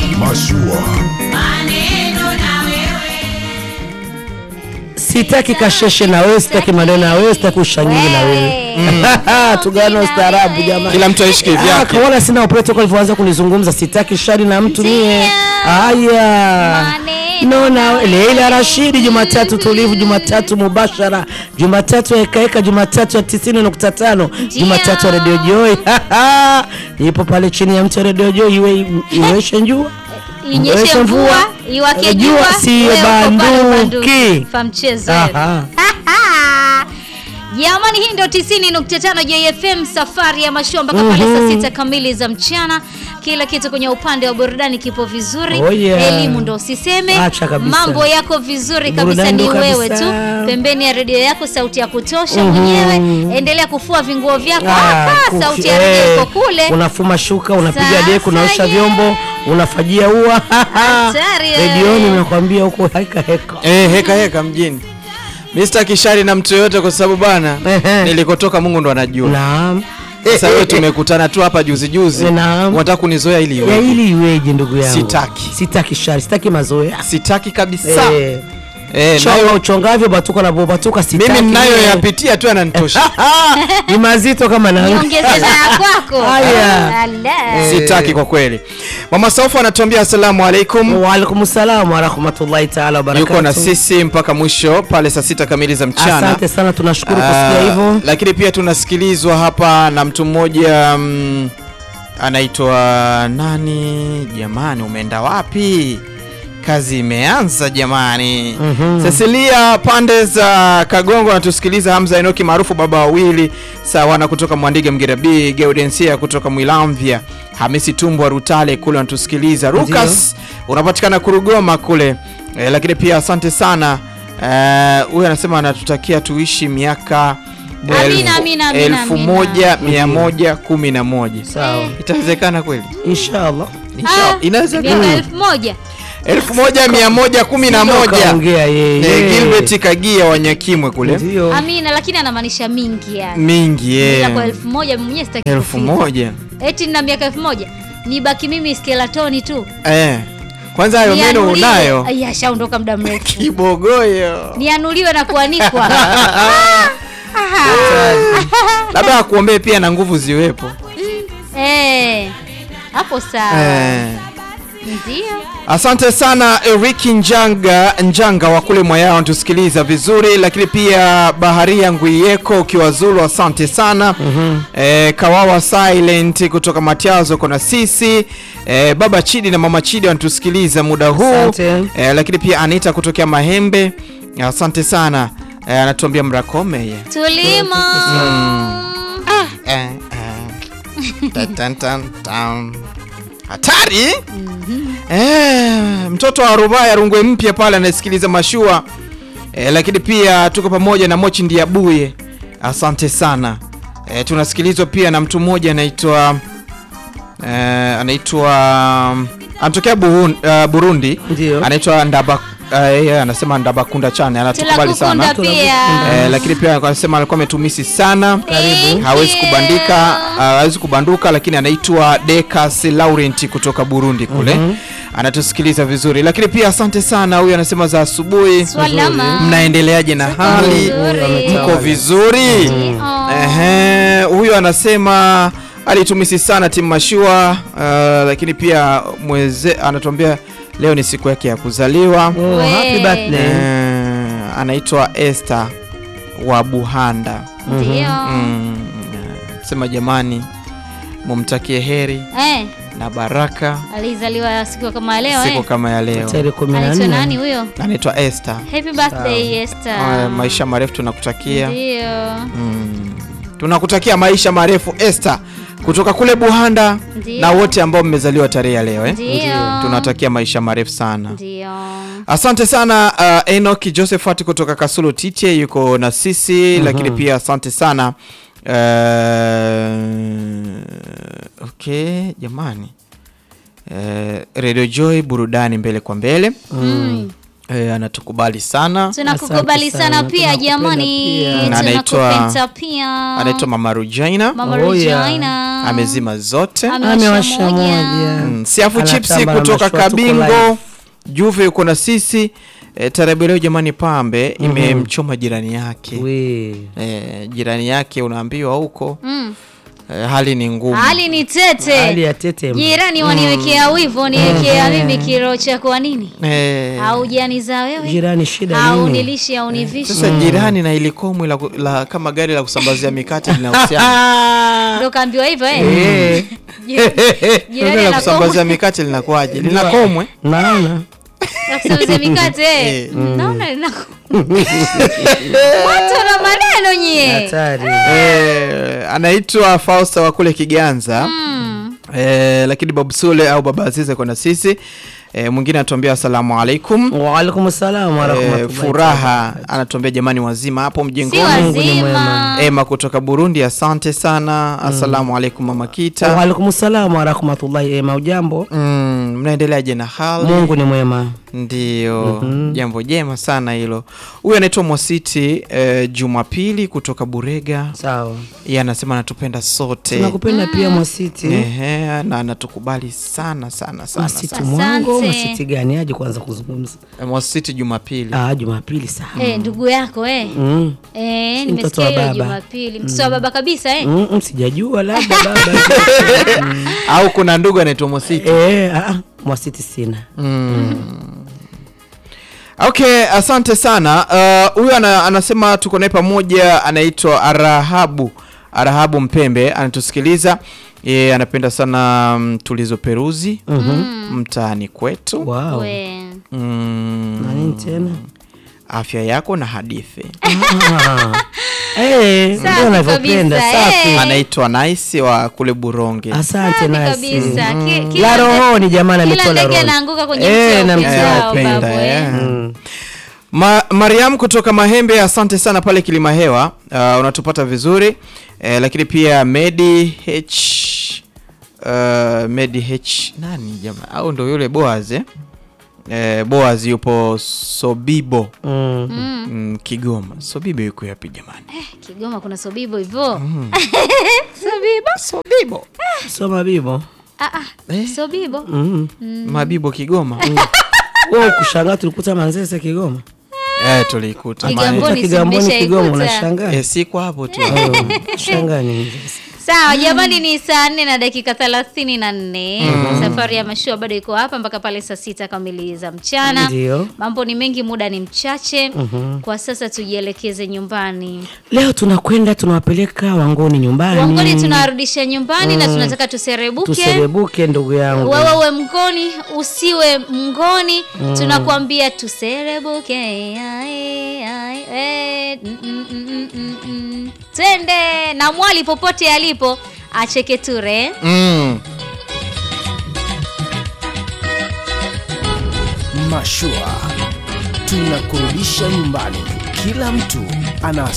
Mashua. Sitaki kasheshe na wewe, sitaki maneno na wewe, sitaki ushangili na wewe. Tugana ustaarabu jamani. Kila mtu aishi Ah, kivyake. kaona sina protocol alivyoanza kunizungumza, sitaki shari na mtu mie. Haya. No na Leila Rashidi, Jumatatu tulivu, Jumatatu mubashara, Jumatatu ya ekaeka, Jumatatu ya 90.5, Jumatatu ya Radio Joy. Nipo pale chini ya mti wa Radio Joy, iwe iweshe njua Inyeshe mvua, iwake Jua jua, si wewe uko pale banduki. ubanduki. Fa mchezo wewe. Aha. Jamani, hii ndio 90.5 JFM, safari ya mashua mpaka pale saa sita kamili za mchana. Kila kitu kwenye upande wa burudani kipo vizuri, Oh, yeah. elimu ndo usiseme, Acha kabisa. mambo yako vizuri kabisa, Burudani ni ndo wewe kabisa. tu pembeni ya redio yako, sauti ya kutosha mwenyewe. Endelea kufua vinguo vyako Ah, hapa, kuki- sauti ya redio eh, iko kule. unafuma shuka unapiga Sasa deki unaosha je. vyombo unafajia ua Hatari wewe. redioni nakwambia huko heka heka Eh, heka heka mjini. Mr. Kishari na mtu yoyote kwa sababu bana Ehe. nilikotoka Mungu ndo anajua. naam Sasa wewe tumekutana tu hapa juzi juzi. Naam. Unataka kunizoea ili ya iwe. ili iweje ndugu yangu Sitaki. sitaki shari sitaki mazoea Sitaki kabisa. Eh, Eh, chonga nayo uchongavyo batuka na bobatuka sitaki mimi ninayo mie. yapitia tu yananitosha. ni mazito kama na Niongezee na ya kwako. Haya. Ala. Sitaki kwa kweli. Mama Saufa anatuambia asalamu alaikum. waalaikum salam warahmatullahi taala wabarakatu Yuko na sisi mpaka mwisho pale saa sita kamili za mchana. asante sana tunashukuru Ah, kusikia hivyo lakini pia tunasikilizwa hapa na mtu mmoja mm, anaitwa nani jamani umeenda wapi kazi imeanza jamani Mhm. Cecilia pande za Kagongo anatusikiliza Hamza Enoki maarufu baba wawili sawana kutoka Mwandige Mgera B Gaudensia kutoka Mwilamvya Hamisi Tumbwa Rutale kule anatusikiliza Lucas unapatikana Kurugoma kule e, lakini pia asante sana Eh, huyu anasema anatutakia tuishi miaka Amina, elfu- amina, amina, elfu amina. moja mia moja kumi na moja sawa itawezekana kweli inshallah Inshallah. Ah, inawezekana miaka elfu moja elfu moja mia moja kumi na moja kaongea Eh, yeye Gilbert Kagia Wanyakimwe kule ndio Amina, lakini anamaanisha mingi yani. mingi Ila yeah. kwa elfu moja mimi mwenyewe sitaki elfu kufika. moja Eti nina miaka elfu moja nibaki mimi skelatoni tu eh. Kwanza hayo meno Nianuliwe. unayo Ai, ashaondoka muda mrefu kibogoyo, nianuliwe na kuanikwa labda akuombee pia na nguvu ziwepo Eh, hapo sawa eh. ndio Asante sana Eriki Njanga Njanga wa kule Mwayao tusikiliza vizuri, lakini pia Baharia Ngwiyeko ukiwa Zulu, asante sana eh, Kawawa Silent kutoka Matiazo kona sisi eh, Baba Chidi na Mama Chidi wanatusikiliza muda huu Asante. eh, lakini pia Anita kutokea Mahembe, asante sana eh, anatuambia mrakome ye tulimo eh, eh. Tan, tan, tan, tan. hatari eh, mtoto wa Rubaya Rungwe mpya pale anasikiliza mashua eh, lakini pia tuko pamoja na Mochi Ndiabuye, asante sana eh, tunasikilizwa pia na mtu mmoja anaitwa eh, anaitwa anatokea Buhun- uh, Burundi Ndio. anaitwa Ndaba uh, yeye anasema Ndabakunda chane anatukubali sana tunakukunda pia Eh, lakini pia anasema alikuwa ametumisi sana Thank hawezi you. kubandika uh, hawezi kubanduka lakini anaitwa Decas Laurent kutoka Burundi kule anatusikiliza vizuri lakini pia asante sana huyu anasema za asubuhi Swalama. mnaendeleaje na hali vizuri. mko vizuri Oh. Ehe, huyu anasema alitumisi sana timu mashua uh, lakini pia mweze anatuambia leo ni siku yake ya kuzaliwa Oh, We. happy birthday. Eh, anaitwa Esther wa Buhanda. ndio Mm, sema jamani, mumtakie heri eh na baraka alizaliwa siku kama ya leo siku eh kama ya leo. tarehe kumi na anaitwa nani nne huyo Anaitwa Esther. happy birthday Esther Uh, maisha marefu tunakutakia. ndio Mm, tunakutakia maisha marefu Esther kutoka kule Buhanda Ndio. na wote ambao mmezaliwa tarehe ya leo eh? Ndio. Tunatakia maisha marefu sana. ndio Asante sana uh, Enoch Josephat kutoka Kasulu Tite yuko na sisi lakini pia asante sana uh, okay jamani uh, Radio Joy burudani mbele kwa mbele Mm. uh, anatukubali sana tunakukubali Asante sana sana, pia tunakupenda jamani pia. Na anaitwa- tunakupenda pia anaitwa Mama Rujaina mama Oh, yeah. Regina amezima zote amewasha moja Mm, siafu chipsi Anatamba na kutoka mashua, tuko kabingo live. juve yuko na sisi e, tarabu leo jamani pambe imemchoma jirani yake We. e, jirani yake unaambiwa huko Mm. e, hali ni ngumu hali ni tete hali ya tete jirani waniwekea wivu waniwekea mimi kilo cha kwa nini e, au jani za wewe jirani shida au nini nilishi au nivishi sasa jirani na ilikomwi la, ku- la kama gari la kusambazia mikate linahusiana ndo kaambiwa hivyo eh? Eh. Jirani Gari la anakomwe. kusambazia mikate linakuwaje linakomwe naona La kusambazia mikate eh? Eh. naona linako watu na maneno nyie hatari Eh, anaitwa Fausta wa kule Kiganza Mm. eh, lakini Babu Sule au Baba Azize kwa na sisi eh, mwingine anatuambia asalamu alaikum waalaikum salam eh, warahmatullahi furaha anatuambia jamani wazima hapo si mjengoni Mungu ni mwema. wazima Ema kutoka Burundi asante sana asalamu alaikum mama Kita waalaikum salam warahmatullahi ema ujambo mm, mnaendeleaje na hali mungu ni mwema ndio jambo jema sana hilo huyu anaitwa Mwasiti eh, Jumapili kutoka Burega sawa yeye anasema anatupenda sote tunakupenda pia mwasiti Ehe, na anatukubali sana sana sana, mwasiti sana. mwango Asante. mwasiti gani aje kwanza kuzungumza Eh, Mwasiti Jumapili ah jumapili sawa Eh, ndugu yako eh. mm. Eh, Si mtoto nimesikia wa hiyo baba. Jumapili. Mtoto wa baba kabisa eh. Mm, mm, sijajua labda baba au kuna ndugu anaitwa Mwasiti eh, ah, ah, mwasiti sina okay asante sana Uh, huyu ana, anasema tuko naye pamoja anaitwa arahabu arahabu mpembe anatusikiliza yeye anapenda sana mm, tulizo peruzi mtaani kwetu wow. We. mm, na nini tena afya yako na hadithi Ah. Eh, Safi ndio anavyopenda kabisa, safi eh. anaitwa naisi wa kule buronge asante Safi nasi kabisa. Ki- la kila rohoni jamani Kila ametoa la ndege rohoni anaanguka kwenye Eh, mti wa na upendo mti wa wao, upendo, babu, eh. eh. Mm. Ma, Mariam kutoka Mahembe, asante sana pale Kilima Hewa, uh, unatupata vizuri eh, lakini pia Medi H uh, Medi H nani jamaa au ndo yule Boaz eh? Eh, Boaz yupo Sobibo Mm. mm, Kigoma. Sobibo yuko yapi jamani? Kigoma kuna sobibo hivyo. Sobibo. Sobibo soma bibo Ah ah. Eh? Sobibo. mm. Mabibo Kigoma wewe kushangaa tulikuta manzese kigoma eh, tulikuta Kigamboni. Mahembe. si kigamboni kigoma mmeshaikuta? unashangaa eh, si kwa hapo tu Oh, shangaa nini sasa? Sawa jamani, ni saa nne na dakika thelathini na nne. Safari ya mashua bado iko hapa mpaka pale saa sita kamili za mchana. Ndio. Mambo ni mengi, muda ni mchache. Kwa sasa tujielekeze nyumbani. leo tunakwenda tunawapeleka wangoni nyumbani Wangoni tunawarudisha nyumbani na tunataka tuserebuke. tuserebuke ndugu yangu Wewe uwe mngoni, usiwe mngoni, tunakuambia tuserebuke. Ai, ai, eh, mm, mm, mm, mm, mm. Twende na mwali popote alipo acheke ture. mm. Mashua tunakurudisha nyumbani. Kila mtu ana